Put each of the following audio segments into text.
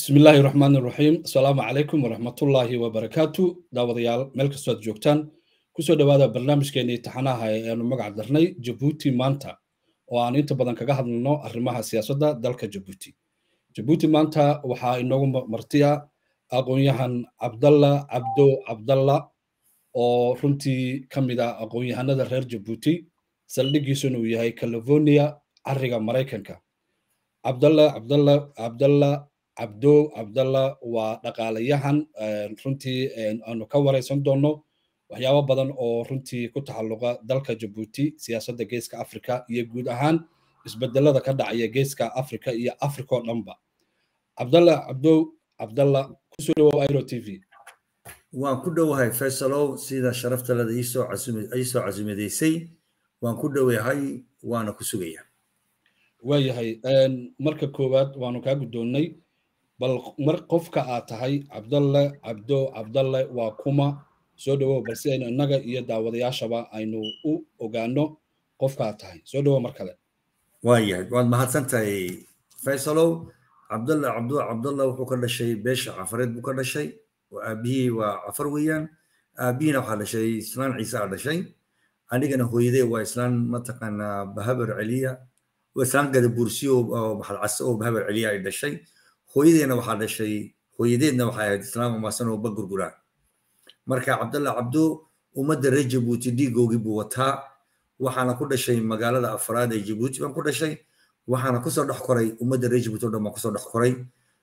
bismi illaahi raxmaan iraxiim asalaamu calaykum waraxmatullaahi wabarakaatu daawadayaal meel kastoo aad joogtaan kusoo dhowaada barnaamijkeennii taxanaha ee aanu magac darnay jabuuti maanta oo aan inta badan kaga hadlno arrimaha siyaasadda dalka jabuuti jabuuti maanta waxaa inoogu martiya aqoon-yahan cabdalla cabdo cabdalla oo runtii ka mid ah aqoon-yahanada reer jabuuti saldhigiisuna uu yahay california cariga maraykanka cabdalla cabdalla cabdalla cabdo cabdalla waa dhaqaalayahan runtii aanu ka waraysan doonno waxyaabo badan oo runtii ku taxalluqa dalka jabuuti siyaasadda geeska africa iyo guud ahaan isbedelada ka dhacaya geeska africa iyo africa oo dhanba cabdalla cabdo cabdalla kusoo dhawow iro t v waan ku dhowahay faysalow sida sharaftaleda iisoo casumidaysay waan ku dhowahay waana ku sugaya waayahay marka koowaad waanu kaa guddoonnay bal mar qofka aad tahay cabdalle cabdo cabdalle waa kuma soo dhawow balse aynu innaga iyo daawadayaashaba aynu u ogaano qofka aad tahay soo dhawow mar kale waayahay waad mahadsan tahay faysalow cabdalle cabdo cabdalla wuxuu ka dhashay beesha cafareed buu ka dhashay aabihii waa cafar weeyaan aabihiina waxaa dhashay islaan ciise a dhashay anigana hooyadee waa islaan mataqaanaa bahabar celiya islaan gadabuursiyo oo maxalcase oo bahabar celiya ay dhashay hooyadeena waxaa dhashay hooyadeedna waxay ahayd islaam amaasan oo bagurgura marka cabdalla cabdo ummadda reer jabuuti dhiigoogii buu wataa waxaana ku dhashay magaalada afraad ee jabuuti baan ku dhashay waxaana kusoo dhex koray ummadda reer jabuuti oo dhan baan kusoo dhex koray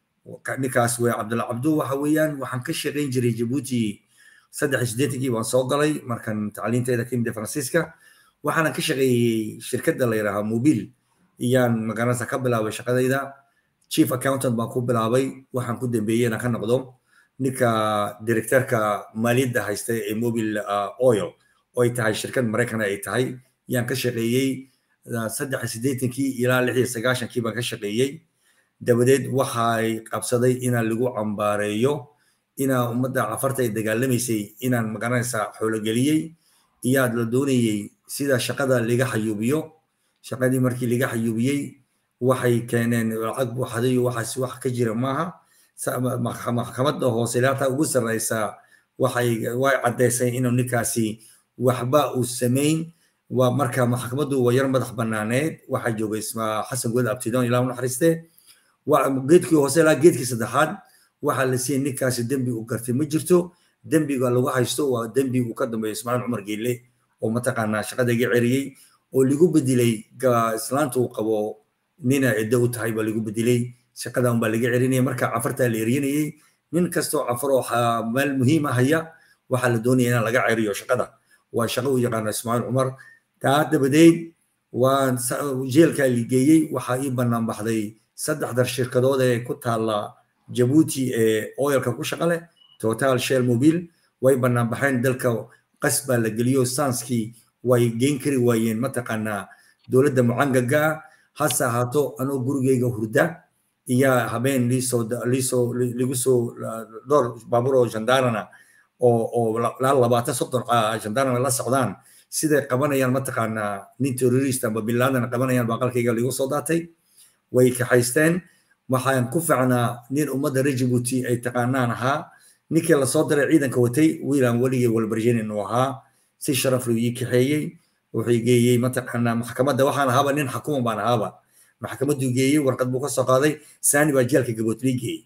ninkaas wey cabdalla cabdo waxa weeyaan waxaan ka shaqayn jiray jabuuti saddex iyo siddeetankii baan soo galay markan tacliinteeda ka yimid faransiiska waxaana ka shaqeeyey shirkadda la yidhaahaa mobil iyaan magaranaysa ka bilaabay shaqadayda chief accountant baan ku bilaabay waxaan ku dambeeyey inaan ka noqdo ninka directorka maaliyadda haysta ee mobil oil oo ay tahay shirkad maraykan ay tahay yaan ka shaqeeyey saddex iyo siddeetankii ilaa lix iyo sagaashankii baan ka shaqeeyey dabadeed waxay qabsaday inaan lagu cambaareeyo inaa ummadda cafarta ay dagaalamaysay inaan magaranaysa xoologeliyey iyaad la doonayey sida shaqada laga xayuubiyo shaqadii markii laga xayuubiyey waxay keeneen lacag buuxday waxaas wax ka jira maaha maxkamadda hoose ilaataa ugu sarreysa waxay way caddaysay inuu ninkaasi waxba uu samayn waa marka maxkamaddu waa yar madax banaaneed waxaa joogay xasan good abtidoon ilaa u naxariiste geedkii hoose ilaa geedkii saddexaad waxaa la siiyey ninkaasi dembi uu gartay ma jirto dembiga lagu haysto waa dembi uu ka dambeeyo ismaaciil cumar geelle oo mataqaanaa shaqada iga ceriyey oo lagu bedelay islaanta uu qabo nina ciddo u tahay baa lagu bedelay shaqada unbaa laga cerinaya marka cafartaa la eryanayey nin kastoo cafar oo meel muhiima haya waxaa la doonaya inaan laga ceriyo shaqada waa shaqo u yaqaano ismaaciil cumar taa dabadeed waa jeelkaa ligeeyey waxaa ii bannaan baxday saddexda shirkadood ee ku taalla jabuuti ee oyalka ku shaqa leh total shell mobil way bannaan baxeen dalka qas baa la geliyo sanskii way geyn kari waayeen mataqaanaa dowladda mucangaga ah hase ahaato anoo gurigeyga hurda iyaa habeen liisoo liisoo ligu soo dhowr baabuur oo jandarana oo oo laa labaatan soddon jandarana la socdaan siday qabanayaan mataqaanaa nin terrorist amba bilaadana qabanayaan baa qalkayga ligu soo daatay way kaxaysteen waxaan ku ficnaa nin ummadda reer jabuuti ay taqaanaan ahaa ninkii lasoo diray ciidanka watay wiilaan weligay walbarjenin uu ahaa si sharaf luu ii kaxeeyey wuxuu geeyey mataqaanaa maxkamadda waxaan ahaaba nin xakuma baan ahaaba maxkamadduu geeyey warqad buu ka soo qaaday saani baa jeelka gabood lii geeyey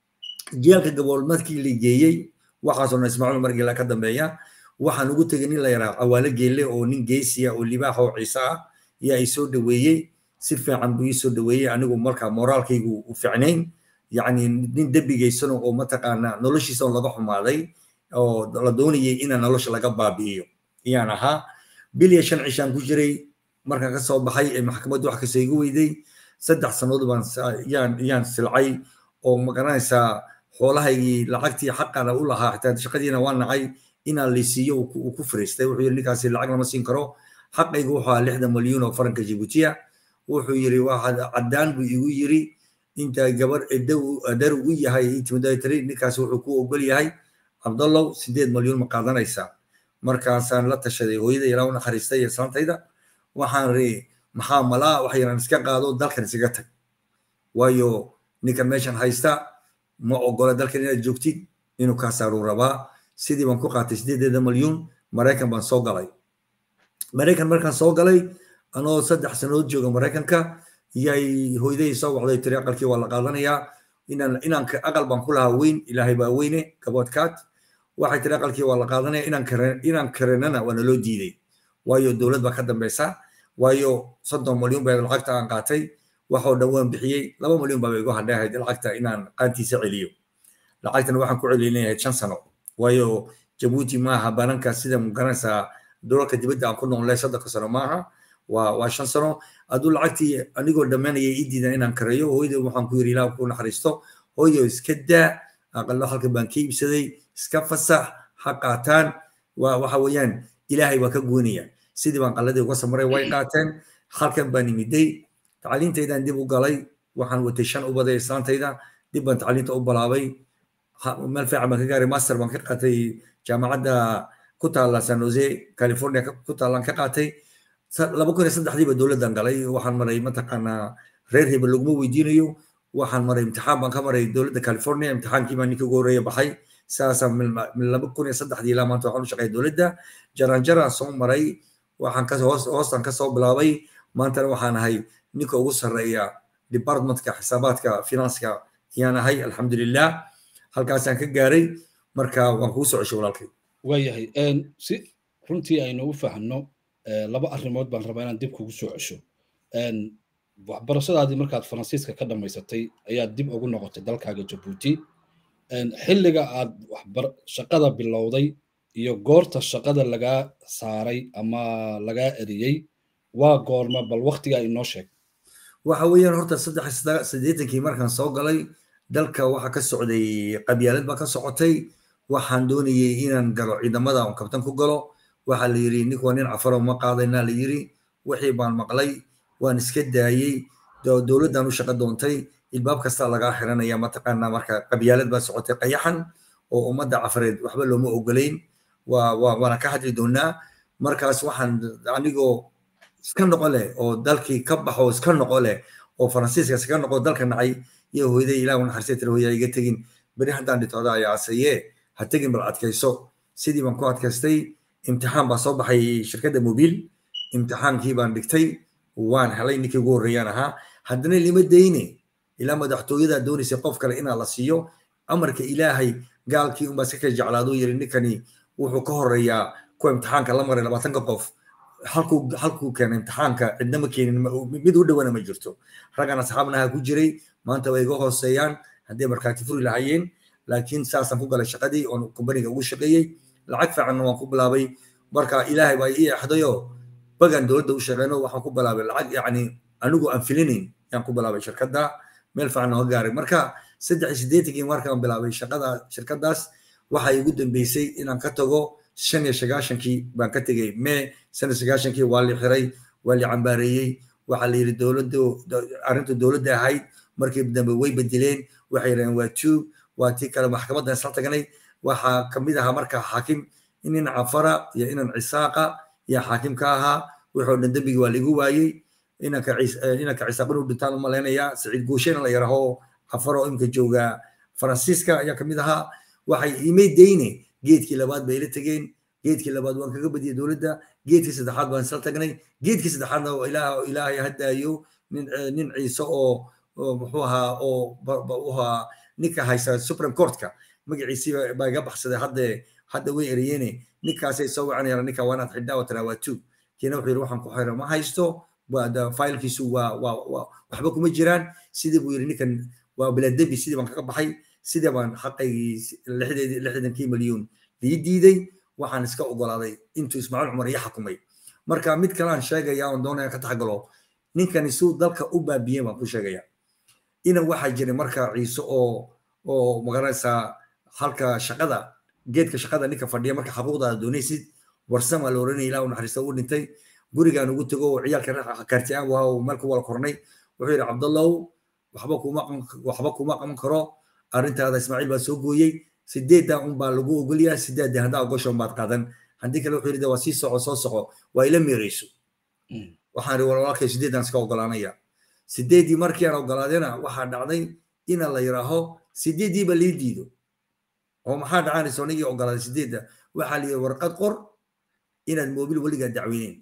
jeelka gabood markii lii geeyey waxaasoo dhan ismaaciil umar geela ka dambeeya waxaan ugu tegay nin la yaraa cawaale geelle oo nin geesiya oo libaax oo ciise ah yaa i soo dhaweeyey si fiican buu ii soo dhaweeyey anigu marka moraalkaygu u ficnayn yacni nin dembigaysano oo mataqaanaa noloshiisa laga xumaaday oo la doonayay inaan nolosha laga baabi'iyo iyaan ahaa bil iyo shan cishaan ku jiray markaan ka soo baxay ee maxkamaddu wax kastoo igu weyday saddex sannadood baan yaan yaan silcay oo magaranaysaa xoolahaygii lacagtii xaqana u lahaa xitaa shaqadiina waa nacay inaan laysiiyo uu ku fariistay wuxuu yidhi ninkaasi lacag lama siin karo xaqaygu wuxuu ahaa lixdan malyuun oo faranka jibuutiya wuxuu yidhi waxaad caddaan buu igu yidhi inta gabar dar u yahay tiri ninkaasi wuxuu ku ogol yahay cabdallow sideed malyuun ma qaadanaysaa markaasaan la tashaday hooyada ilaa u naxariistay iyo islaantayda waxaan ri maxaa malaa wax yaran iska qaado dalkan isaga tag waayo ninka meeshan haysta ma ogola dalkan inaad joogtid inuu kaa saaruu rabaa sidii baan ku qaatay sideedeeda malyuun maraykan baan soo galay maraykan markaan soo galay anoo saddex sanood jooga maraykanka yay hooyadahii soo wacday tiri aqalkii waa la qaadanayaa inaan inaan aqal baan ku lahaa weyn ilaahay baa weyne gaboodkaad waxay tiri aqalkii waa la qaadanaya inaan kare inaan karenana waa naloo diiday waayo dowlad baa ka dambeysa waayo soddon malyan baa lacagta aan qaatay waxoo dhan waan bixiyey laba malyan baa igu hadhay ahayd lacagta inaan qaantiisa celiyo lacagtana waxaan ku celinayay shan sano waayo jabuuti maaha bananka sida magaranaysaa dolarka dibadda aan ku noolnay soddonka sano maaha waa waa shan sano aduu lacagtii anigoo dhammaanaya ii diidan inaan kareeyo hooyada waxaan ku yiri ilaah ku naxariisto hooyo iska daa aqallo halkan baan ka iibsaday iska fasax ha qaataan waa waxa weeyaan ilaahay baa ka goynaya sidii baan qalladii uga samaray way qaateen halkan baan imiday tacliintaydaan dib u galay waxaan watay shan ubaday islaantayda dib baan tacliinta u balaabay meel fiican baan ka gaaray master baan ka qaatay jaamacadda ku taalla san jose california ku taallaan ka qaatay laba kun iyo saddexdiiba dowladdan galay waxaan maray mataqaanaa reer hebel laguma weydiinayo waxaan maray imtixaan baan ka maray dowladda california imtixaankii baan ninka ugu horreeya baxay saasaan min laba kun iyo saddexdii ilaa maanta waxaan u shaqeeya dowladda jaranjaraan soo maray waxaan ka hoos hoostan ka soo bilaabay maantana waxaan ahay ninka ugu sarreeya departmentka xisaabaadka finanska ayaan ahay alxamdulilah halkaasaan ka gaaray marka waan kuu soo ceshay walaalkay waayahay si runtii aynu u fahanno laba arrimood baan rabaa inaan dib kugu soo cesho waxbarashadaadii markaad faransiiska ka dhammaysatay ayaad dib ugu noqotay dalkaaga jabuuti xilliga aad shaqada bilowday iyo goorta shaqada lagaa saaray ama lagaa eriyey waa goorma bal waktigaa inoo sheeg waxa weeyaan horta saddex siddeetankii markaan soo galay dalka waxa ka socday qabyaalad baa ka socotay waxaan doonayay inaan galo ciidamada on kabtan ku galo waxaa la yiri nink waa nin cafaro ma qaadayna la yiri wixii baan maqlay waan iska daayey dowladdan u shaqo doontay ilbaab kasta lagaa xiranaya mataqaanaa marka qabyaalad baa socotay qayaxan oo ummadda cafareed waxba looma ogolayn waana ka hadli doonaa markaas waxaan anigoo iska noqo leh oo dalkii ka baxo iska noqo leh oo faransiiska iska noqo dalka nacay iyo hooyaday ilaah u naxariistay tiri hooyaa iga tegin beri haddaan dhintooda ayaa asaye ha tegin bal adkayso sidii baan ku adkaystay imtixaan baa soo baxay shirkadda mobiil imtixaankii baan dhigtay waan helay ninkii ugu horreeyaan ahaa haddana lima dayne ilaa madaxtooyada doonaysay qof kale inaa la siiyo amarka ilaahay gaalkii unbaa iska kala jeclaaduu yiri ninkani wuxuu ka horeeyaa kuwa imtixaanka la maray labaatanka qof halkuu halkuu keenay imtixaanka cidna ma keenin mid u dhowana ma jirto raggan asxaabnaha ku jiray maanta way iga hooseeyaan hadday markaati furi lahayeen laakiin saasaan ku galay shaqadii oon kumbaniga ugu shaqeeyey lacag fiicanna waan ku bilaabay marka ilaahay baa ii axdayoo bagan dowladda u shaqeyno waxaan ku bilaabay lacag yacni anigu aan filinayn yaan ku bilaabay shirkadda meel fiican nooga gaaray marka saddex iyo siddeetankii markaan bilaabay shaqada shirkaddaas waxaa igu dambeysay inaan ka tago shan iyo sagaashankii baan ka tegey mee shan iyo sagaashankii waa li xiray waa li cambaareeyey waxaa la yidhi dowladda arrinta dowladda ahayd markii dambe way bedeleen waxay yidhaheen waa two waa tii kale maxkamaddan isla tagnay waxaa kamid ahaa marka xaakim inan cafara iyo inan cisaaqa iyo xaakim ka ahaa wuxuu dhan dembigii waa laigu waayey inanka inanka cisaaqin u dhintaan u malaynayaa saciid guushena la yaraho cafaro imka jooga faransiiska ayaa kamid ahaa waxay imay dayne geedkii labaad bay ila tegeen geedkii labaad waan kaga badiyay dowladda geedkii saddexaad baan isla tagnay geedkii saddexaadna ilaah ilaahay haddaayo nin nin ciise oo muxuu ahaa oo ahaa ninka haysta supreme courtka magaciisii baa iga baxsaday hadde hadda way ereyeene ninkaasay soo wacanayaan ninka waa inaad xidhaa oo tiraa waa two kiina wuxuu yidhi waxaan ku xira ma haysto failkiisu waa waa waxba kuma jiraan sidii buu yidhi ninkan waa biladebi sidii baan kaga baxay sidii baan xaqaygii lixdankii milyuun lii diiday waxaan iska ogolaaday intuu ismaaciil cumar iyo xakumay marka mid kale aan sheegaya oon doonaya ka taxgalo ninkani suu dalka u baabiyey baan ku sheegaya inan waxaa jiray marka ciise oo oo magaranaysaa halka shaqada geedka shaqada ninka fadhiya marka xaquuqdaada doonaysid warsamaa la oranaya ilaa u naxariista u dhintay gurigaan ugu tego oo ciyaalka kaartiaan waa uu meel ku wala kornay wuxuu yidhi cabdallow waxba kuma waxba kuma qaban karo arrintaada ismaaciil baa soo gooyey sideedda un baa lagu ogolyahay sideedda haddaa ogoshoon baad qaadan haddii kale wuxuu yidhi waa sii soco soo soco waa ila meereyso waxaan ri walaalkay sideeddaan iska ogolaanaya sideeddii markii aan ogolaadena waxaa dhacday ina la yiraaho sideeddiiba lii diido oo maxaa dhacanaysa anigii ogolaaday sideedda waxaa la yidhi warqad qor inaad moobil weligaa dacweyneyn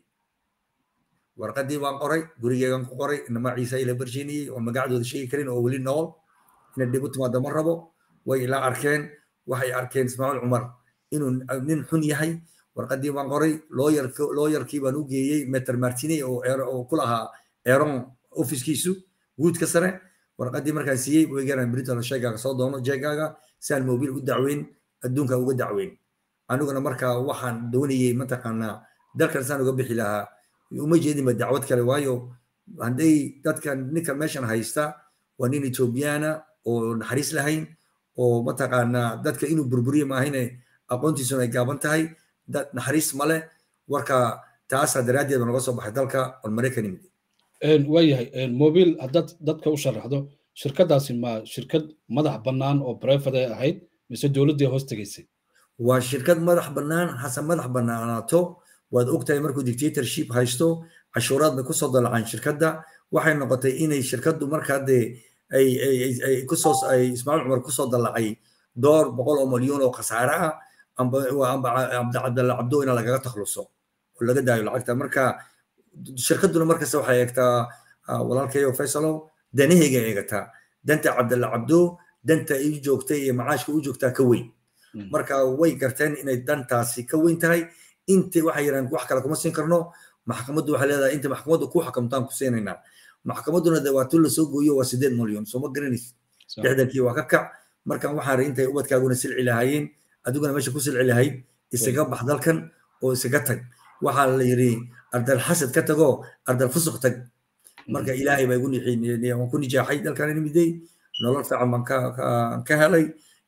warqaddii baan qoray gurigeegan ku qoray inamaa ciise ila barshiiniyey oo magacdooda sheegi karin oo weli nool inay dhib u timaado ma rabo way ila arkeen waxay arkeen ismaaciil cumar inuu nin xun yahay warqaddii baan qoray looyarkii baan u geeyey meter martine oo ku lahaa eron ofiskiisu guudka sare warqaddii markaan siiyey weegaraan brinton sheegaaga soo doono jeegaaga saan mobil u dacweyn adduunka uga dacweyn aniguna markaa waxaan doonayey mataqaanaa dalkan saan uga bixi lahaa uma jeedinba dacwad kale waayo hadday dadkan ninkan meeshan haysta waa nin ethoobiyaana oo naxariis lahayn oo mataqaanaa dadka inuu burburiye maahine aqoontiisuna ay gaaban tahay dad naxariis male warka taasa daraaddeed baa noga soo baxay dalka on maraykan yimid waayahay mobil haddaad dadka u sharaxdo shirkadaasi ma shirkad madax bannaan oo brefade ahayd mise dowladdii hoos tegaysay waa shirkad madax bannaan hase madax bannaanaato waad ogtahay markuu dictatorship haysto cashuuraadna kusoo dalacaan shirkadda waxay noqotay inay shirkaddu markaa dee ay ay kusoo ay ismaaciil cumar kusoo dalacay door boqol oo milyan oo khasaare ah amba amba cabdalla cabdo ina lagaga takhluso oo laga daayo lacagta marka shirkadduna markasta waxay eegtaa walaalkayo faysalow danahayga eegataa danta cabdalla cabdo danta ii joogtay iyo macaashka u joogtaa ka weyn marka way garteen inay dantaasi ka weyn tahay inta waxay yidhahan wax kale kuma siin karno maxkamaddu waxay leedahay inta maxkamaddu ku xukumtaan ku siinaynaa maxkamadduna de waa tun lasoo gooyo waa sideed milyan soo ma garanaysid lixdankii waa ka kac markan waxaan ri intay ubadkaaguna silci lahaayeen adiguna meesha ku silci lahayd isaga bax dalkan oo isaga tag waxaa la yidhi ardal xasad ka tago ardal fusuq tag marka ilaahay baa igu waan ku nijaaxay dalkan imiday nolol fiican baan ka helay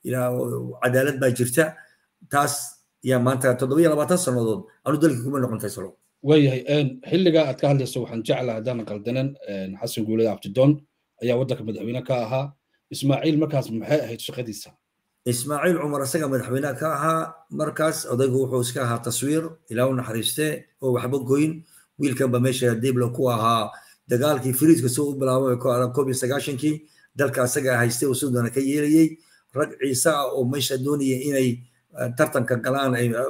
cadaalad baa jirta taas yaa maanta toddobiyo labaatan sannadood anu dalkii kuma noqon faysalo waayahay xilligaa aad ka hadlayso waxaan jeclaha haddaan qaldanan xasan guulada abdidoon ayaa waddanka madaxweyne ka ahaa ismaaciil markaas maxay ahayd shaqadiisa ismaaciil cumar isaga madaxweyne ka ahaa markaas odaygu wuxuu iska ahaa taswiir ilaa u naxariiste oo waxba goyn wiilkanba meesha dibla ku ahaa dagaalkii firiidka soo u bilaabay koob iyo sagaashankii dalka asaga haystay oo suudana ka yeelayey rag ciise ah oo meesha doonaya inay tartanka galaan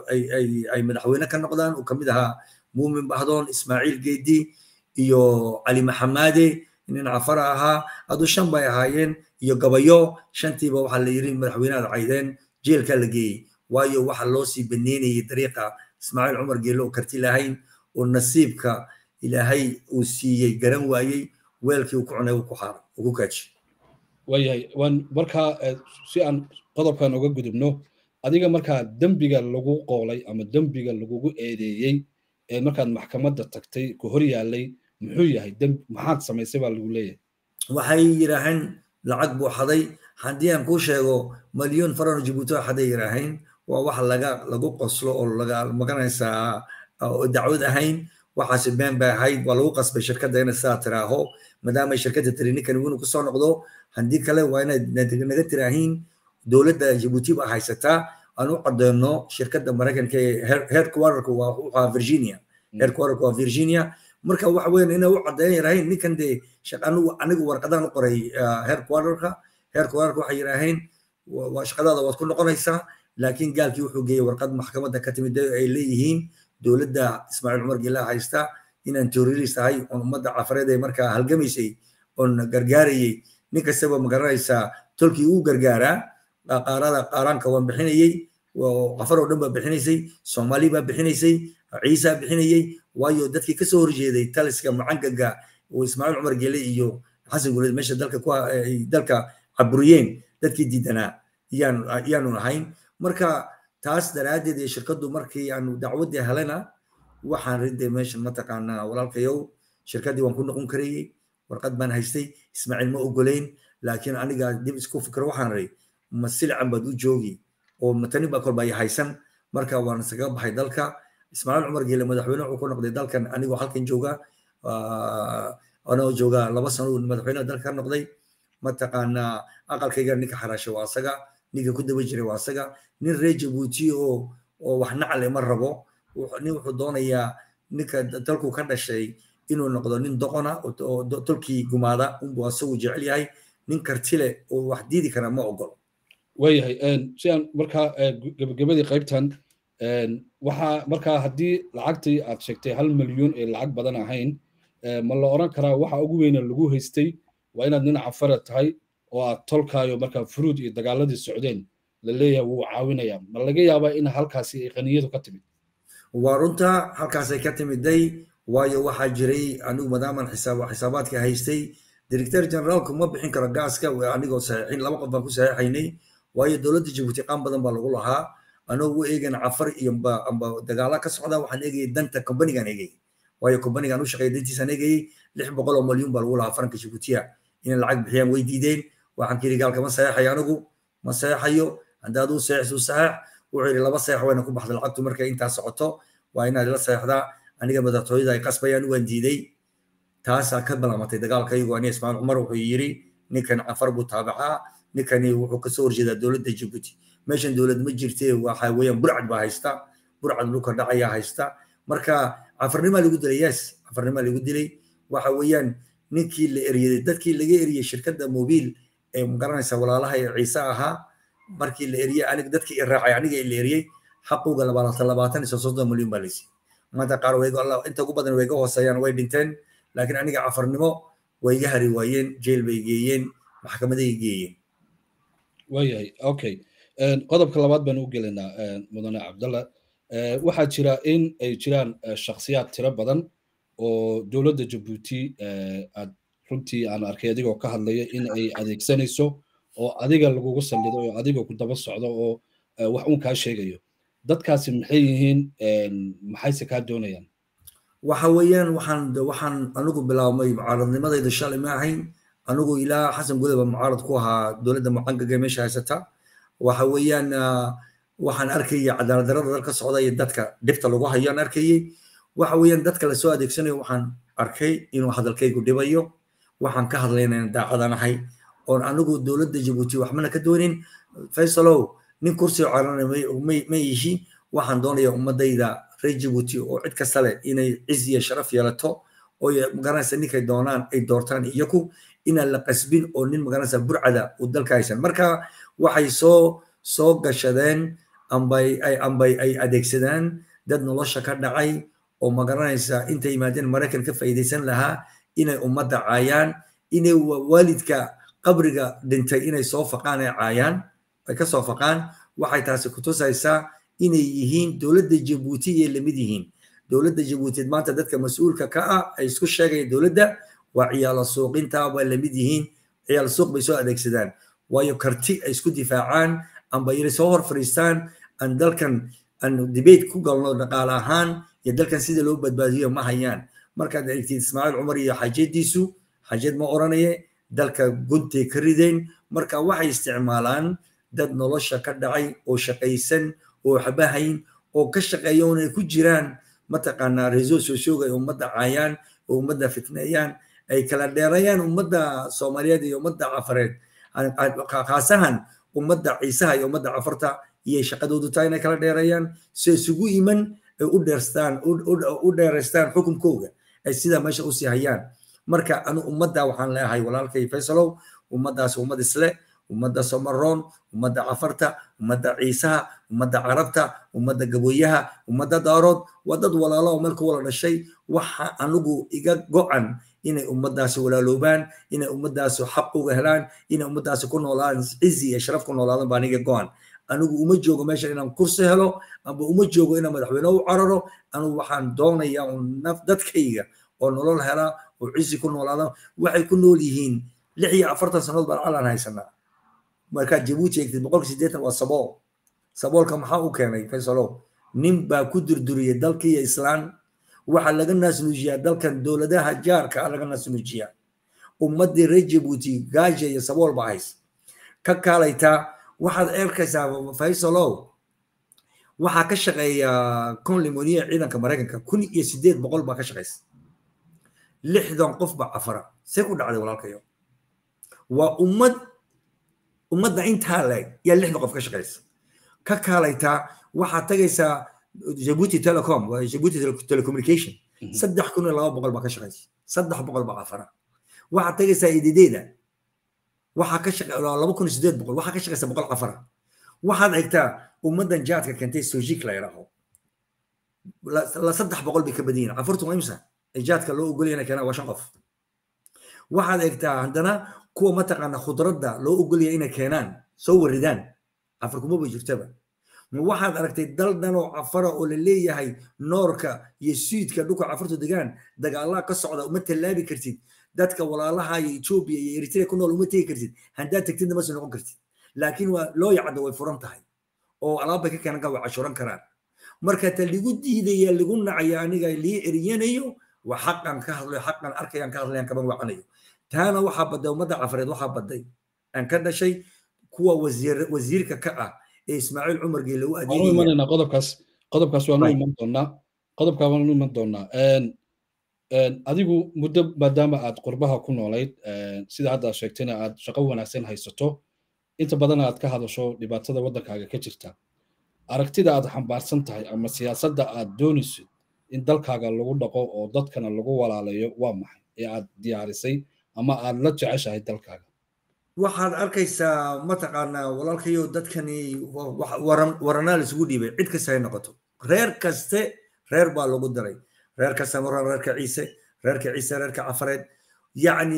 ay madaxweyne ka noqdaan uu kamid ahaa muumin bahdoon ismaaciil geedi iyo cali maxamaade nin cafara ahaa aduu shan bay ahaayeen iyo gabayo shantiiba waxaa la yiri madaxweynead caydeen jeelka la geeyey waayo waxa loo sii baneynayay dariiqa ismaaciil cumar geelle oo karti lahayn oo nasiibka ilaahay uu siiyey garan waayey weelkii uu ku cunay uu ku xaaray uu ku kaaji waayahay waan markaa si aan qodobkan uga gudubno adiga markaa dembiga lagu qoolay ama dembiga lagugu eedeeyey ee markaad maxkamadda tagtay ku hor yaalay muxuu yahay maxaad samaysay baa lagu leeyahay waxay yidhaaheen lacag buu xaday haddii aan kuu sheego malyoon farano jibuuti xaday yidhaaheen waa wax laga lagu qoslo oo laga maganaysaa oo dacwad ahayn waxaasi been bay ahayd waa lagu qasbay shirkadda inay sidaa tiraaho maadaamay shirkadda tiri ninkan inuu kusoo noqdo haddii kale waa inaad naga tiraahiin dowladda jibuuti baa haysataa aan u cadeyno shirkadda maraykanka ee headquarterka waa wuxuu virginia headquarterka waa virginia marka waxa weyn inay u cadeeyan yiraaheen ninkan dee anigu anigu warqadaan u qoray headquarterka headquarterka waxay yiraaheen waa shaqadaada waad ku noqonaysaa laakiin gaalkii wuxuu geeyey warqad maxkamadda ka timid ay leeyihiin dowladda ismaaciil cumar gilaa haysta inaan terrorist ahay oon ummadda cafareed ee markaa halgamaysay oon gargaarayey nin kastaba ma garanaysaa tolkii uu gargaaraa qaarada qaaraanka waan bixinayey qafar oo dhan baa bixinaysay soomaali baa bixinaysay ciisa bixinayey waayo dadkii kasoo horjeeday taliska mucangaga oo ismaaciil cumar gele iyo xasan guleed meesha dalka ku dalka caburiyeen dadkii diidanaa yaan yaanu ahayn marka taas daraaddeed ee shirkaddu markii aanu dacwaddii helena waxaan riday meeshan mataqaanaa walaalkayow shirkaddii waan ku noqon karayey warqad baan haystay ismaaciil ma ogoleyn laakiin aniga dib isku fikro waxaan ray ma silcan baad u joogi oo matani baa kolba haysan marka waan isaga baxay dalka ismaaciil cumar geele madaxweyne wuxuu ku noqday dalkan anigoo halkan jooga anoo jooga laba sano madaxweyne dalka ka noqday mataqaanaa aqalkayga ninka xaraasha waa asaga ninka ku daba jiray waa asaga nin reer jabuuti oo oo wax nacle ma rabo nin wuxuu doonayaa ninka dalku ka dhashay inuu noqdo nin doqona oo tolkii gumaada unbuu asagu jecel yahay nin karti leh oo wax diidi kara ma ogolo waayahay si aan markaa gebagabadii qaybtan waxaa markaa haddii lacagtii aad sheegtay hal milyuun ee lacag badan ahayn ma la oran karaa waxa ugu weyna lagu haystay waa inaad nin cafara tahay oo aad tolkaayo markaa furuud iyo dagaaladii socdeen la leeyahay wuu caawinaya ma laga yaabaa in halkaasi ay qaniyadu ka timid waa runta halkaasay ka timiday waayo waxaa jiray anigu madaaman xisaabaadka haystay director generaalku ma bixin karo gaaska anigoo saxiixin laba qof baan ku saxiixaynay waayo dowladda jabuuti qaan badan baa lagu lahaa anoo u eegana cafar iyo amba dagaala ka socda waxaan eegayay danta kombanigaan eegayay waayo kombanigaan u shaqeeya dantiisaan eegayay lix boqol oo milyuun baa lagu lahaa faranka jabuutiya inay lacag bixiyaan way diideen waxaan kiri gaalka ma saxeexayo anigu ma saxeexayo haddaad u saxeexsu saxeex wuxuu yidhi laba saxeex wayna ku baxda lacagtu markay intaa socoto waa inaad la saxeexdaa aniga madaxtooyada ay qasbayaan waan diiday taasaa ka balaamatay dagaalkaygu ani ismaaciil cumar wuxuu yiri ninkan cafar buu taabacaa ninkani wuxuu kasoo horjeedaa dowladda jabuuti meeshan dowlad ma jirte waxa weeyaan burcad baa haysta burcad dhulka dhacayaa haysta marka cafarnimaa lagu dilay yes cafarnimaa lagu dilay waxa weeyaan ninkii la eriyey dadkii laga eriyey shirkadda mobiil ee magaranaysa walaalaha ee ciise ahaa markii la eriyey aniga dadkii i raacay aniga la eriyey xaquga labaatan labaatan iyo soddon milyan baa laysiiyey maanta qaar way inta ugu badan way ga hooseeyaan way dhinteen laakiin aniga cafarnimo way iga hari waayeen jeel bay geeyeen maxkamaday geeyeen waayahay okay qodobka labaad baan u gelaynaa mudane cabdalla waxaa jira in ay jiraan shakhsiyaad tiro badan oo dowladda jabuuti aad runtii aan arkay adigoo ka hadlaya in ay adeegsanayso oo adiga lagugu sallido oo adiga ku daba socdo oo wax uun kaa sheegayo dadkaasi maxay yihiin maxayse kaa doonayaan waxa weeyaan waxaan waxaan anigu bilaabmay mucaaradnimadayda shalay ma ahayn anigu ilaa xasan gudaba mucaarad ku ahaa dowladda mucangaga meesha haysata waxa weeyaan waxaan arkayay cadaalad darada dalka socda iyo dadka dhibta lagu hayo aan arkayay waxa weeyaan dadka lasoo adeegsanayo waxaan arkay inuu hadalkaygu dhibayo waxaan ka hadlayna daacadanahay oon anigu dowladda jabuuti waxmana ka doonin faysalow nin kursiga carana ma yihi waxaan doonaya ummadayda reer jabuuti oo cid kasta leh inay ciz iyo sharaf yeelato oo magaranaysa ninkay doonaan ay doortaan iyaku inaan la qasbin oo nin magaranaysa burcada uu dalka haysan marka waxay soo soo gashadeen ambay ay ambay ay adeegsadaan dad nolosha ka dhacay oo magaranaysa intay yimaadeen maraykan ka faa'iidaysan lahaa inay ummadda caayaan inay waalidka qabriga dhintay inay soo faqaan ay caayaan ay ka soo faqaan waxay taasi kutusaysaa inay yihiin dowladda jabuuti iyo lamid yihiin dowladda jabuuti maanta dadka mas-uulka ka ah ay isku sheegayaan dowladda waa ciyaalo suuqinta waa lamid yihiin ciyaal suuq bay soo adeegsadaan waayo karti ay isku difaacaan amba inay soo hor fadhiistaan aan dalkan aan debate ku galno dhaqaale ahaan iyo dalkan sida loo badbaadiyo ma hayaan markaad eegtid ismaaciil cumar iyo xaajadiisu xaajad ma oranaye dalka guntay ka rideen marka waxay isticmaalaan dad nolosha ka dhacay oo shaqaysan oo xabahayn oo ka shaqeeya oonay ku jiraan mataqaanaa reso socioga ay ummadda caayaan oo ummadda fitneeyaan ay kala dheerayaan ummadda soomaaliyeed iyo ummadda cafareed khaasahan ummadda ciisaha iyo ummadda cafarta iyo shaqadoodu tahay inay kala dheerayaan si isugu iman ay u dheerstaan u dheeraystaan xukunkooga ay sidaa meesha usii hayaan marka anu ummadda waxaan leeyahay walaalkay faysalow ummaddaas ummad isle ummadda somaroon ummadda cafarta ummadda ciisaha ummadda carabta ummadda gabooyaha ummadda daarood waa dad walaalo oo meel ku wala dhashay waxa anigu iga go-an inay ummaddaasi walaaloobaan inay ummaddaasi xaq uga helaan inay ummaddaasi ku noolaan cizi iyo sharaf ku noolaadan baa aniga go-an anigu uma joogo meesha inaan kursi helo amba uma joogo inaan madaxweyne u cararo anigu waxaan doonayaa naf dadkayga oo nolol hela oo cizi ku noolaada waxay ku nool yihiin lix iyo afartan sannadood baan calan haysanaa markaad jabuuti eegtid boqolka siddeetan waa sabool saboolka maxaa u keenay faysalo nin baa ku durduriyay dalkiiyo islaan waxaa laga naasnuujiyaa dalkan dowladaha jaarka laga naasnuujiyaa ummaddii reer jabuuti gaaja iyo sabool baa hays ka kaalaytaa waxaad arkaysaa faysalow waxaa ka shaqeeya conlimoniya ciidanka maraykanka kun iyo sideed boqol baa ka shaqeysa lixdan qof baa cafara see ku dhacday walaalkayo waa ummad ummadda intaa leeg yaa lixdan qof ka shaqeysa ka kaalaytaa waxaad tagaysaa jabuuti telecom jabuuti telecommunication saddex kun iyo laba boqol baa ka shaqeysa saddex boqol baa cafara waxaad tagaysaa idideeda waxaa ka shaqa laba kun iyo sideed boqol waxaa ka shaqaysa boqol cafara waxaad egtaa ummaddan jaadka keentay sojik la yidhaaho la saddex boqol bay ka badan yihin cafartu waa imsa ee jaadka loo ogolyana keenaa waa shan qof waxaad egtaa haddana kuwa mataqaana khudradda loo ogolaya inay keenaan soo waridaan cafar kuma ba jirtaba ma waxaad aragtay dal dhan oo cafara oo la leeyahay noorka iyo suudka dhulka cafartu degaan dagaalaha ka socda uma tallaabi kartid dadka walaalaha iyo etoobiya iyo eritrea ku nool uma tegi kartid haddaad tagtidna mase noqon kartid laakiin waa loo yacdo way furan tahay oo alaabbay ka keenan way cashuran karaan marka ta ligu diidaya ligu nacaya aniga lii eriyanayo waa xaqan ka hadlayo xaqan arkayaan ka hadlayaan kaban wacanayo taana waxaa baday ummadda cafareed waxaa baday aan ka dhashay kuwa wasiirka ka ah ee ismaaciil cumar geele u adeegaya qodobkaas qodobkaas waanu iman doonaa qodobkaa waanu iman doonaa adigu muddo maadaama aad qurbaha ku noolayd sida hadda aad sheegtayna aad shaqo wanaagsan haysato inta badan aad ka hadasho dhibaatada waddankaaga ka jirta aragtida aad xambaarsan tahay ama siyaasadda aad doonaysid in dalkaaga lagu dhaqo oo dadkana lagu walaalayo waa maxay ee aad diyaarisay ama aad la jeceshahay dalkaaga waxaad arkaysaa mataqaanaa walaalkayo dadkani waranaa isugu dhiibay cid kasta hay noqoto reer kaste reer baa lagu daray reer kasta mara reerka ciise reerka ciise reerka cafareed yacni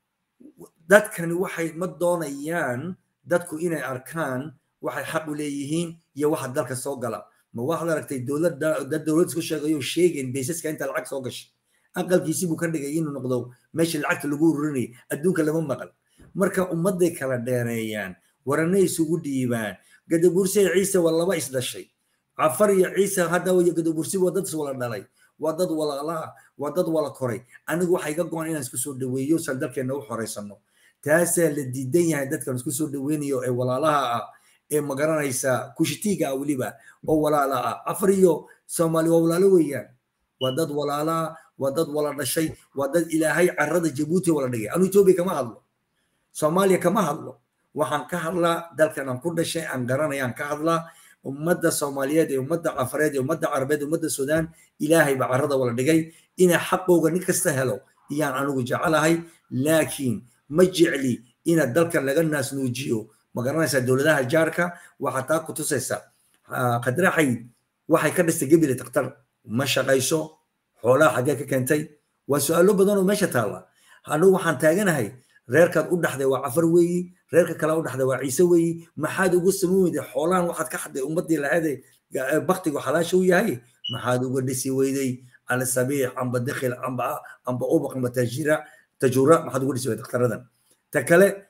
dadkani waxay ma doonayaan dadku inay arkaan waxay xaq u leeyihiin iyo waxa dalka soo gala ma waxaad aragtay dowladda dad dowlad isku sheegayo sheegeen baysaska inta lacag soo gashay aqalkiisii buu ka dhigay inuu noqdo meeshii lacagta lagu ururinayay adduunka lama maqal marka ummadday kala dheereeyaan waranay isugu dhiibaan gadabursi iyo ciise waa laba isdhashay cafar iyo ciise hadda iyo gadabursi waa dad iswala dhalay waa dad walaala ah waa dad wala koray anigu waxay ga go-an inaan isku soo dhaweeyo san dalkeenna u xoreysano taasaa la diidan yahay dadkan isku soo dhaweynayo ee walaalaha ah ee magaranaysa kushitiiga ah weliba oo walaala ah cafar iyo soomaali waa walaalo weeyaan waa dad walaala ah waa dad wala dhashay waa dad ilaahay carada jabuuti wala dhigay anu etoobiya kama hadlo soomaaliya kama hadlo waxaan ka hadlaa dalkan aan ku dhashay aan garanaya aan ka hadlaa ummadda soomaaliyeed ee ummadda cafareed ee ummadda carabeed ee ummadda suudaan ilaahay baa carada wala dhigay inay xaqooga nin kasta helo iyaan anigu jecelahay laakiin ma jecli ina dalkan laga naasnuujiyo ma garanaysaa dowladaha jaarka waxaa taa ku tusaysa qadraxayd waxay ka dhistay gebile takhtar ma shaqayso xoolaha xaggee ka keentay waa su-aalo badan oo meesha taalla anigu waxaan taaganahay reerkaad u dhaxday waa cafar weeyi reerka kale u dhaxday waa ciise weeyi maxaad ugu samayn weyday xoolahan waxaad ka xadday ummaddii lahayd baktigu xalaasha u yahay maxaad uga dhisi weyday alsabiix amba dakhil amba amba ubaq amba tajira tajura maxaad uga dhisi weyday dakhtaradan ta kale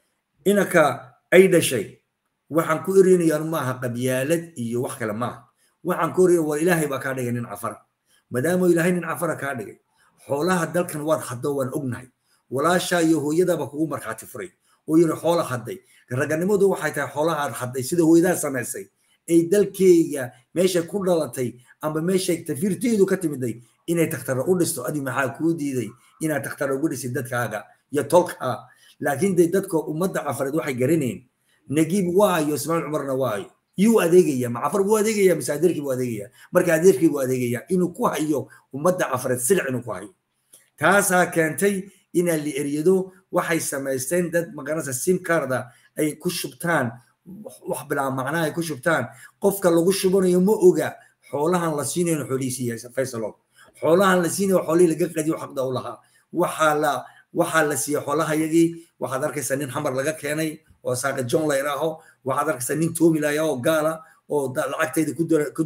inaka ay dhashay waxaan ku erinayaan maaha qabyaalad iyo wax kale maaha waxaan ku erinaya waa ilaahay baa kaa dhigay nin cafara maadaama ilaahay nin cafara kaa dhigay xoolaha dalkan waad haddo waan ognahay walaashaa iyo hooyadaaba kugu markhaati furay oo yiri xoola hadday raganimadu waxay tahay xoolaha aad hadday sida hooyadaa samaysay ay dalkeyga meeshay ku dhalatay amba meeshay tafiirteedu ka timiday inay takhtara u dhisto adi maxaa kuu diiday inaad takhtara ugu dhisid dadkaaga iyo tolkaa laakiin dee dadka ummadda cafareed waxay garaneen nagiib waayo ismaaciil cumarna waayo yuu adeegaya ma cafar buu adeegaya mise adeerkii buu adeegaya marka adeerkii buu adeegaya inuu ku hayo ummadda cafareed silic inuu ku hayo taasaa keentay inaa la eryado waxay samaysteen dad magaranaysa simkarda ay ku shubtaan wax bilaa macnaa ay ku shubtaan qofka lagu shubanayo ma oga xoolahan la siinayo xoolihiisiiya faysalo xoolahan la siinayo xoolihii laga qadiyo xaqda u lahaa waxaa la waxaa la siiyey xoolaha yagii waxaad arkaysaa nin xamar laga keenay oo saaqa john la idhaaho waxaad arkaysaa nin toomilaya oo gaala oo lacagtayda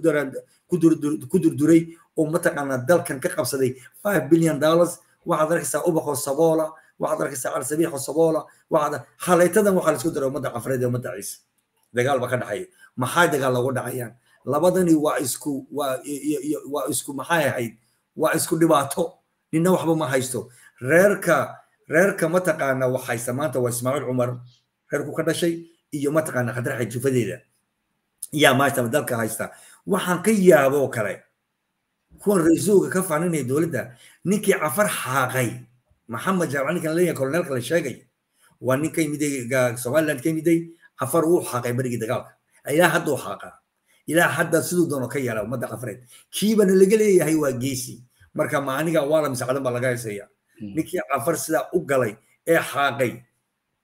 ku durduray oo mataqaanaa dalkan ka qabsaday five billion dollars waxaad arkaysaa ubaxoo saboola waxaad arkaysaa calsabiixoo saboola waxaad halaytadan waxaa la isku daray ummadda cafareed ee ummadda ciise dagaal ba ka dhexaya maxaa dagaal loogu dhacayaan labadani waa isku waa waa isku maxay ahayd waa isku dhibaato ninna waxba ma haysto reerka reerka mataqaana wax haysta maanta waa ismaaciil cumar reerku ka dhashay iyo mataqaana khadraxa jufadeeda yaa maanta dalka haysta waxaan ka yaaboo kale kuwan ra-iisuga ka faaninaya dowladda ninkii cafar xaaqay maxamed jaamac ninkan leeyahay koloneelka la sheegay waa nin ka yimiday somaliland ka yimiday cafar wuu xaaqay berigii dagaalka ilaa hadda uu xaaqaa ilaa hadda siduu doono ka yeela ummadda cafareed kiibana laga leeyahay waa geesi marka ma aniga waala misacdan baa laga heysaya ninkii cafar sidaa u galay ee xaaqay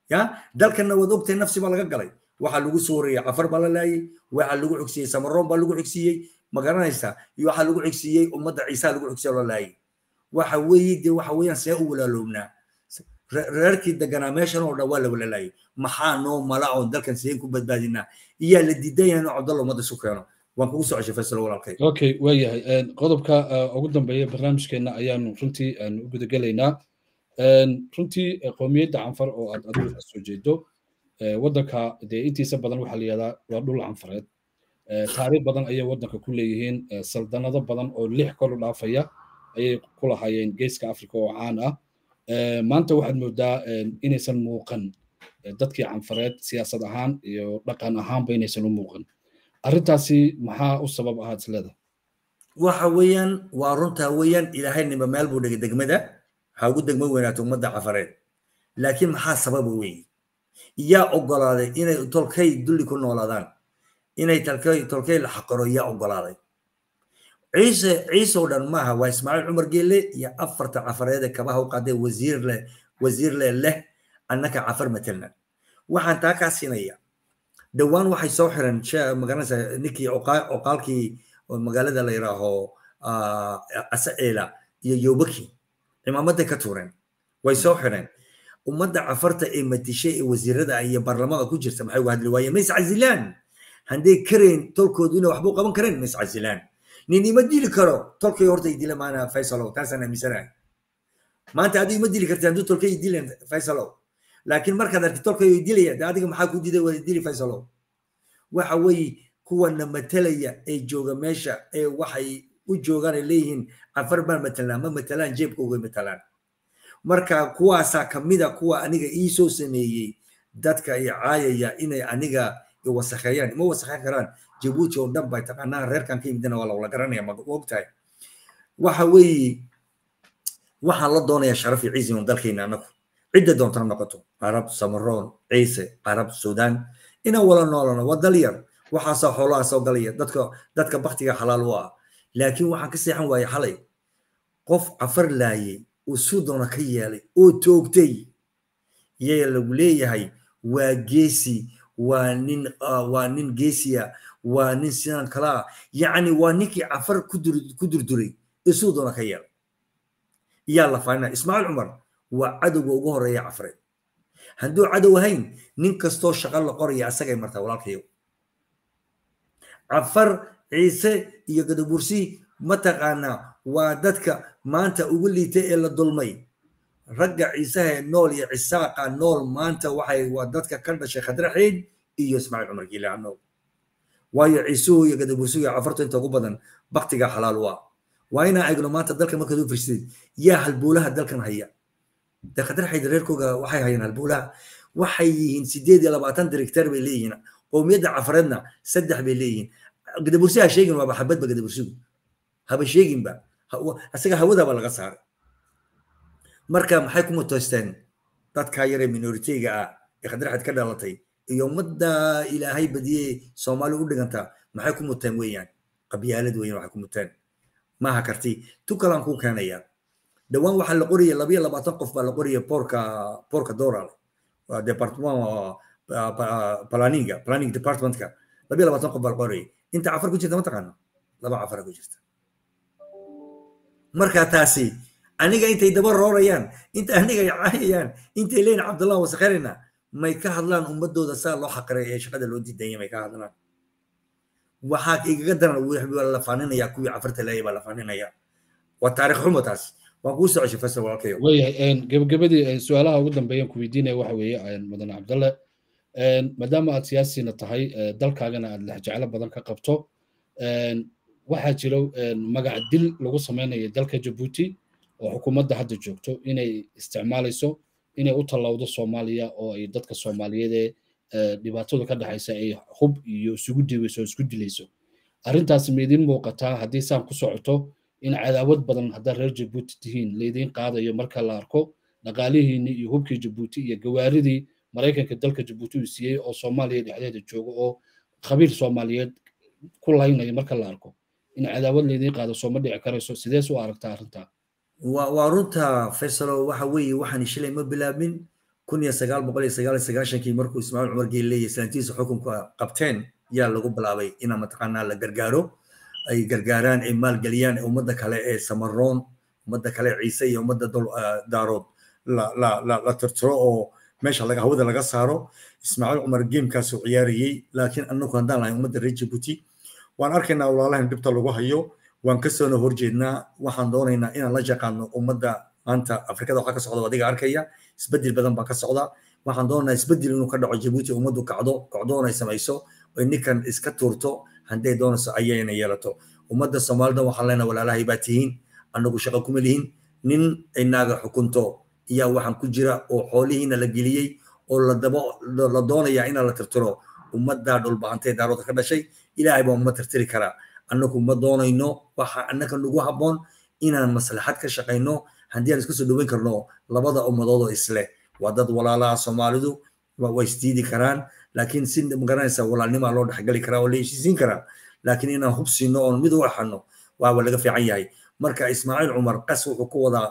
ya dalkanna waad ogtahay nafsi baa laga galay waxaa lagu soo wariyey cafar baa la laayay waxaa lagu xigsiiyey samaroon baa lagu xigsiiyey ma garanaysaa iyo waxaa lagu xigsiiyey ummadda ciisaa lagu xigsiyo la laayay waxa weeye dee waxa weeyaan see u walaaloobnaa reerkii deganaa meeshan oo dhan waa la walalaayay maxaa noo mala oon dalkan sideen ku badbaadinaa iyaa la diidan yahay inuu cabdalla ummadda isu keeno waan kugu soo ceshay faysal walaalkay okay waa yahay qodobka ugu dambeeya barnaamijkeena ayaanu runtii u gudagelaynaa runtii qowmiyadda canfar oo aad adigu ka soo jeedo waddanka dee intiisa badan waxaa la yihahdaa waa dhul canfareed taariikh badan ayay waddanka ku leeyihiin saldanado badan oo lix kor u dhaafaya ayay ku lahaayeen geeska africa oo caan ah maanta waxaad moodaa inaysan muuqan dadkii canfareed siyaasad ahaan iyo dhaqan ahaanba inaysan u muuqan arrintaasi maxaa u sabab ahaad isleeda waxa weeyaan waa runtaa weeyaan ilaahay nimba meel buu dhigay degmada ha ugu degmo weynaato ummadda cafareed laakiin maxaa sababa weeye yaa ogolaaday inay tolkay dulli ku noolaadaan inay tolkay tolkay la xaqiro yaa ogolaaday ciise ciise oo dhan maaha waa ismaaciil cumar geelle iyo afarta cafareede kabaha u qaaday wasiir leh wasiir leh leh annaka cafar matelna waxaan taa kaa siinaya dhowaan waxay soo xiran magaranaysa ninkii oqaalkii magaalada la yidhaaho asaela iyo yobaki cimaamaday ka tuureen way soo xireen ummadda cafarta ee matishay ee wasiirada iyo baarlamaanka ku jirta maxay uga hadli waayeen ma iscasilaan hadday karayn tolkoodu inay waxba u qaban kareen ma iscasilaan nin ima dili karo tolkay horta idila maana faysalow taasaan aaminsanahay maanta adiga ima dili karti hadduu tolkay idilen faysalow laakiin markaad arki tolkay idilaya de adiga maxaa ku diday wada dili faysalow waxa weeye kuwana matalaya ee jooga meesha ee waxay u joogaan ay leeyihiin cafar baan matalaan ma matalaan jeebkooga matalaan marka kuwaasaa kamida kuwa aniga ii soo sameeyey dadka i caayaya inay aniga wasakheeyaan ima wasakheyn karaan jabuuti oo dhan bay taqaanaa reerkan ka yimidna waa lawala garanaya ma ogtahay waxa weeye waxaan la doonayaa sharaf iyo ciisi un dalkeena anagu cidda doonta noqoto carab samaroon ciise carab suudaan inaan wala noolano waa dal yar waxaasaa xoolaha soo galaya dadka dadka baktiga xalaal u ah laakiin waxaan ka seexan waayey xalay qof cafar laayay uu suu doona ka yeelay oo toogtay iyaga lagu leeyahay waa geesi waa nin waa nin geesiya waa nin sidan kalaa yacni waa ninkii cafar ku durduray isuu doona ka yeelay iyaa la faanina ismaaciil cumar waa cadowga ugu horeeya cafareed hadduu cadow ahayn nin kastoo shaqo la qoraya asagay martaa walaalkayo cafar ciise iyo gadabursi mataqaanaa waa dadka maanta ugu liita ee la dulmay ragga ciisaha nool iyo cisaaqa nool maanta waxay waa dadka ka dhashay khadraxeyd iyo ismaaciil cumar giilaan nool waayo ciisuhu iyo gadabursigu iyo cafartu inta ugu badan baktiga xalaal waa waa inaan eegno maanta dalka markaad u fiirsadeed yaa halbuulaha dalkan haya de khadraxeyd reerkooga waxay hayaan halbuulaha waxay yihiin sideed iyo labaatan directeer bay leeyihiin qowmiyadda cafareedna saddex bay leeyihiin gadabursi ha sheegin waaba xabadba gadabursigu haba sheeginba isaga hawadaba laga saaray marka maxay ku mutoysteen dadkaa yaree minoritiga ah ee khadraxeed ka dhalatay iyo ummadda ilaahay badiyey soomaali u dhigantaa maxay ku muteen weeyaan qabyaalad weeyaan waxay ku muteen maaha karti tu kalaan kuu keenaya dhowaan waxaa la qoraya labayo labaatan qof baa la qoraya boorka boorka doral waa department planninga planning departmentka labayo labaatan qof baa la qoraya inta cafar ku jirta ma taqaano laba cafara ku jirta marka taasi aniga intay daba roorayaan inta aniga ay caayayaan intay leeyihin cabdullah wasakharina may ka hadlaan ummadooda saa loo xaqiray ee shaqada loo diidaya may ka hadlaan waxaa igaga daran waa la faaninaya kuwii cafarta leeya baa la faaninaya waa taarikh xumo taas waan kuu soo ceshay fasal walaalkayo waayahay gabagabadii su-aalaha ugu dambeeyaan ku weydiinaya waxa weeye mudane cabdalle maadaama aad siyaasina tahay dalkaagana aad lexjeclo badan ka qabto waxaa jiro magac dil lagu samaynayo dalka jabuuti oo xukuumadda hadda joogto inay isticmaalayso inay u tallawdo soomaaliya oo ay dadka soomaaliyeed ee dhibaatada ka dhexaysa ay hub iyo isugu diibayso oo isku dilayso arrintaasi ma idiin muuqataa haddii saan ku socoto in cadaawad badan haddaad reer jabuuti tihiin laydiin qaadayo marka la arko dhaqaalihiinni iyo hubkii jabuuti iyo gawaaridii maraykanka dalka jabuuti uu siiyey oo soomaaliya dhexdeeda jooga oo khabiir soomaaliyeed ku laynaya marka la arko in cadaawad laydiin qaado sooma dhici karayso sidees u aragtaa arrintaa waa runta faysalo waxa weeye waxaan shilay ma bilaabin kun iyo sagaal boqol iyo sagaal iyo sagaashankii markuu ismaaciil cumar geelle iyo islaantiisa xukunka qabteen yaa lagu bilaabay inaa mataqaanaa la gargaaro ay gargaaraan ay maalgeliyaan ummadda kale ee samaroon ummadda kale ciise iyo ummadda daarood la tirtiro oo meesha laga hawada laga saaro ismaaciil cumar geemkaasuu ciyaarayey laakiin anagu haddaan lahay ummadda reer jabuuti waan arkaynaa walaalahan dhibta lagu hayo waan kasoona horjeednaa waxaan doonaynaa inaan la jaqaano ummadda maanta afrikada waxaa ka socda adiga arkaya isbedel badan baa ka socda waxaan doonaynaa isbedel inuu ka dhaco jabuuti ummaddu kacdo kacdoon ay samayso oy ninkan iska tuurto hadday doonayso ayayna yeelato ummadda soomaalida waxaan leenahay walaalahay baa tihiin anagu shaqo kuma lihin nin ay naaga xukunto iyaa waxaan ku jira oo xoolihiina la geliyey oo la doonaya inaa la tirtiro ummaddaa dhulbahantay daarooda ka dhashay ilaahay baa uma tirtiri karaa annagu ma doonayno waxa annaka nagu habboon inaan maslaxad ka shaqayno haddii aan iska soo dhoweyn karno labada ummadood oo isleh waa dad walaalaha soomaalidu way isdiidi karaan laakiin si magaranaysa walaalnimaa loo dhexgali karaa oo la heshiisiin karaa laakiin inaan hub siino oon mid u axano waaba laga fiican yahay marka ismaaciil cumar qas wuxuu ku wadaa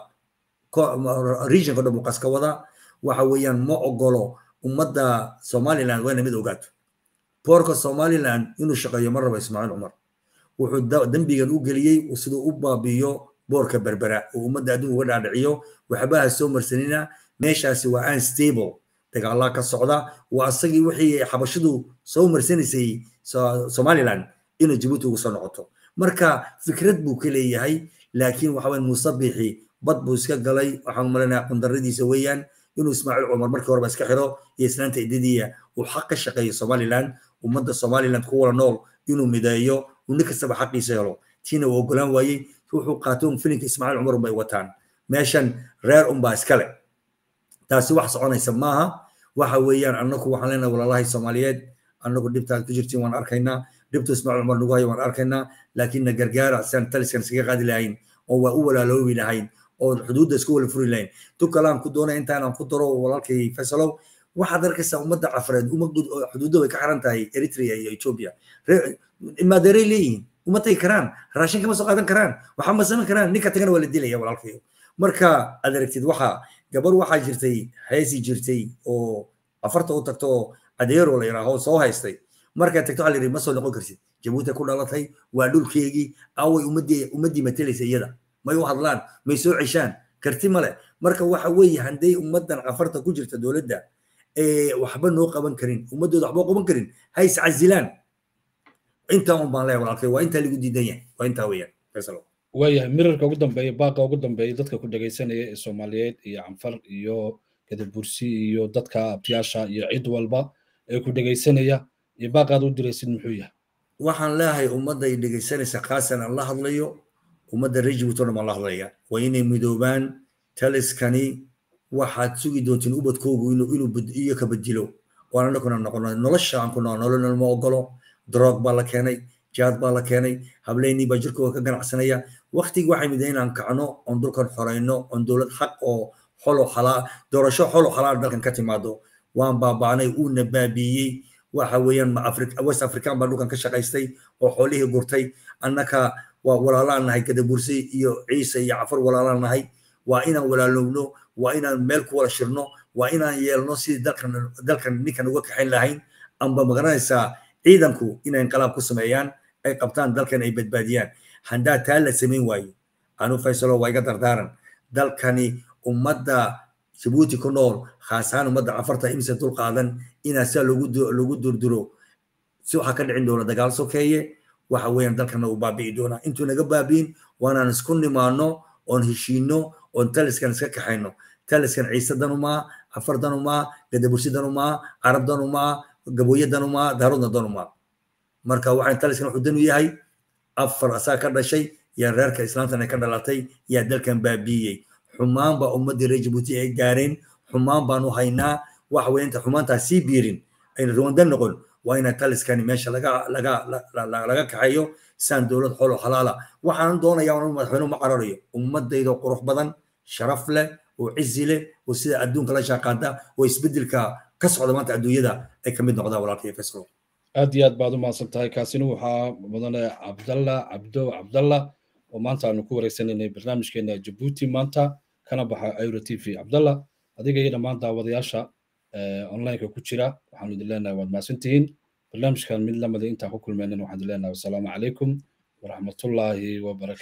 regionka dhan buu qas ka wadaa waxa weeyaan ma ogolo ummadda somaliland wayna mid ogaato boorka somaliland inuu shaqeeyo ma rabo ismaaciil cumar wuxuu dembigan u geliyey siduu u baabiiyo boorka berbera oo ummadda adduunka uga dhaadhiciyo waxbaha soo marsanina meeshaasi waa unstable dagaalaa ka socda waa asagii wixii xabashidu soo marsanaysay somaliland inuu jabuuti ugu soo noqoto marka fikrad buu ka leeyahay laakiin waxa weyan musabixi bad buu iska galay waxaan malinayaa qundaradiisa weeyaan inuu ismaaciil cumar markii horeba iska xiro iyo islaanta idadiya uu xaq ka shaqeeyo somaliland ummadda somaliland ku wala nool inuu mideeyo uu nin kastaba xaqiisa helo tiina uu ogolaan waayey wuxuu qaatay un filinka ismaaciil cumar unbay wataan meeshan reer unbaa iskale taasi wax soconaysa maaha waxa weeyaan annagu waxaan leenahay walaalahay soomaaliyeed annagu dhibtaad ku jirtiin waan arkaynaa dhibtu ismaaciil cumar nagu hayo waan arkaynaa laakiin na gargaara siaan taliskan iskaga qaadi lahayn oo waa u walaaloobi lahayn oo xuduudda isku wala furi lahayn tu kalaan ku doonaya intaanaan ku daro walaalkay faysalow waxaad arkaysaa ummadda cafareed xuduudda way ka xiran tahay eritrea iyo ethiopia maadeeray leeyihiin uma tagi karaan raashin kama soo qaadan karaan waxaa ma samayn karaan ninka tagana waa la dilaya walaalkayo marka aad aragtid waxa gabar waxaa jirtay heesi jirtay oo afarta u tagto oo adeero la yidhaaho soo haystay markaa tagto waxaa la yidhi ma soo noqon kartid jabuuti ku dhalatay waa dhulkeegii away ummaddii ummaddii matalaysa iyada may u hadlaan may soo ceshaan karti male marka waxa weeye hadday ummaddan cafarta ku jirta dowladda waxba noo qaban karin ummaddooda waxba qaban karin ha is casilaan intaa un baan leeyahay walaalkay waa intaa lagu diidan yahay waa intaa weeyaan faysalo waayahay mirarka ugu dambeeya baaqa ugu dambeeya dadka ku dhegaysanaya ee soomaaliyeed iyo canfar iyo gadabursi iyo dadka abtiyaasha iyo cid walba ee ku dhegaysanaya iyo baaqaad u diraysid muxuu yahay waxaan leeyahay ummadda ay dhegaysanaysa khaasan aan la hadlayo ummadda reer jabuuti o dhan baan la hadlaya waa inay midoobaan taliskani waxaad sugi doontiin ubadkoogu inuu inuu iyo ka bedilo waan anaguna noqono nolosha aan ku nool nolol ma ogolo droog baa la keenay jaad baa la keenay hableynii baa jirkooda ka ganacsanaya waktigii waxay mid inaan kacno oon dhulkan xoreyno oon dowlad xaq oo xolo xalaa doorasho xolo xalaal dalkan ka timaado waan baaba'nay uuna baabiiyey waxa weeyaan west african baa dhulkan ka shaqaystay oo xoolihii gurtay annaka waa walaalaan nahay gadabursi iyo ciise iyo cafar walaalaan nahay waa inaan walaalowno waa inaan meel ku wada shirno waa inaan yeelno sidii dalkan dalkan ninkan uga kaxayn lahayn amba magaranaysaa ciidanku inay inqalaab ku sameeyaan ay qabtaan dalkan ay badbaadiyaan haddaa taa la samayn waayo anu faysalo waa iga dardaaran dalkani ummadda jabuuti ku nool khaasahaan ummadda cafarta imise dul qaadan inaa sidaa lagu durduro si waxaa ka dhicin doona dagaal sokeeye waxa weeyaan dalkana uu baabi'i doonaa intuu naga baabi'in waanaan isku nimaano oon heshiino oon taliskan iska kaxayno taliskan ciise danumaa cafar danumaa gadabursi danumaa carab danumaa gabooye danumaa daarudna danumaa marka waxaan taliskan wuxuu danu yahay afar asaa ka dhashay yaa reerka islaamtan ay ka dhalatay yaa dalkan baabiiyey xumaan baa ummaddii reer jabuuti ay gaareen xumaan baanu haynaa waxa weeye inta xumaantaa sii biirin ayna ruwanda noqon waa ina taliskani meesha laga laga laga kaxeeyo saan dowlad xolo xalaala waxaan doonayaa anu madaxweynuhu ma qararayo ummadayda qurux badan sharaf leh oo cizi leh oo sida adduunka la shaaqaada oo isbedelka ka socda maanta adduunyada ay ka mid noqdaan walaalkay fesco aad iyo aad baad u mahadsan tahay kaasina waxaa mudane cabdalla cabdo cabdalla oo maanta aanu ku wareysanaynay barnaamijkeena jabuuti maanta kana baxa euro t v cabdalla adiga iyo dhammaan daawadayaasha onlineka ku jira waxaanu idin leenahay waad mahadsantihiin barnaamijkan mid lamida intaan ku kulmeynan waxaan idin leenahay wasalaamu calaykum waraxmatullaahi wabarakatu